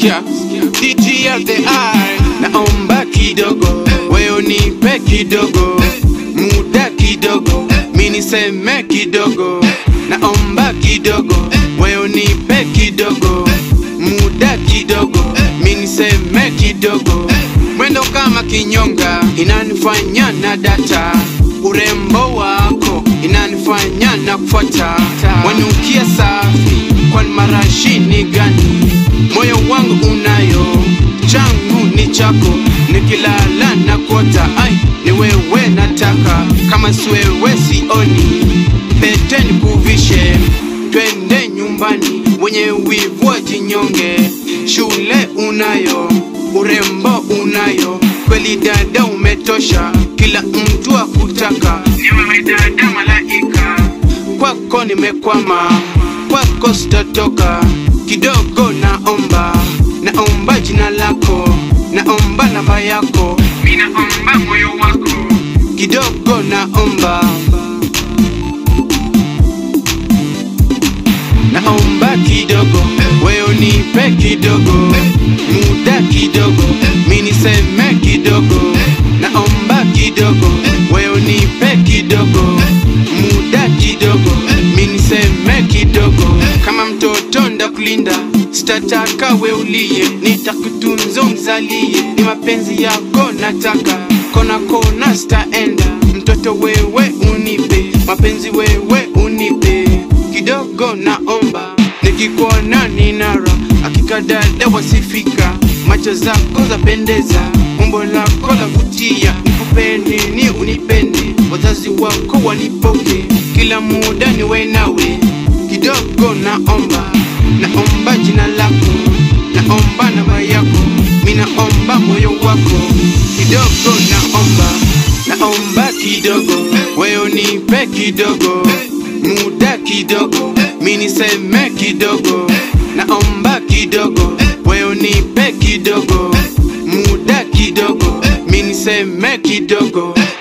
sikia DGLDI naomba kidogo wewe unipe kidogo muda kidogo mi niseme kidogo naomba kidogo wewe unipe kidogo muda kidogo mi niseme kidogo mwendo kama kinyonga inanifanya na data urembo wako inanifanya na kufuata wanukia safi kwani marashini gani moyo wangu unayo changu ni chako nikilala na kota ai ni wewe nataka kama si wewe sioni pete nikuvishe twende nyumbani wenye wivu wajinyonge shule unayo urembo unayo kweli dada umetosha kila mtu akutaka ni wewe dada malaika kwako nimekwama kwako sitatoka kidogo naomba naomba jina lako naomba namba yako mi naomba moyo wako kidogo naomba naomba kidogo wewe nipe kidogo muda kidogo mi niseme kidogo naomba kidogo wewe nipe kidogo muda kidogo mi niseme kidogo kama mtoto ndakulinda sitataka we ulie nitakutunza mzalie ni mapenzi yako nataka kona kona sitaenda mtoto wewe unipe mapenzi wewe unipe kidogo naomba nikikuona ninara hakika dada wasifika macho zako zapendeza umbo lako la kutia nikupende ni unipende wazazi wako wanipoke kila muda niwe nawe kidogo naomba naomba jina lako naomba namba yako mi naomba moyo wako kidogo naomba naomba kidogo wewe nipe kidogo muda kidogo mi niseme kidogo naomba kidogo wewe nipe kidogo muda kidogo mi niseme kidogo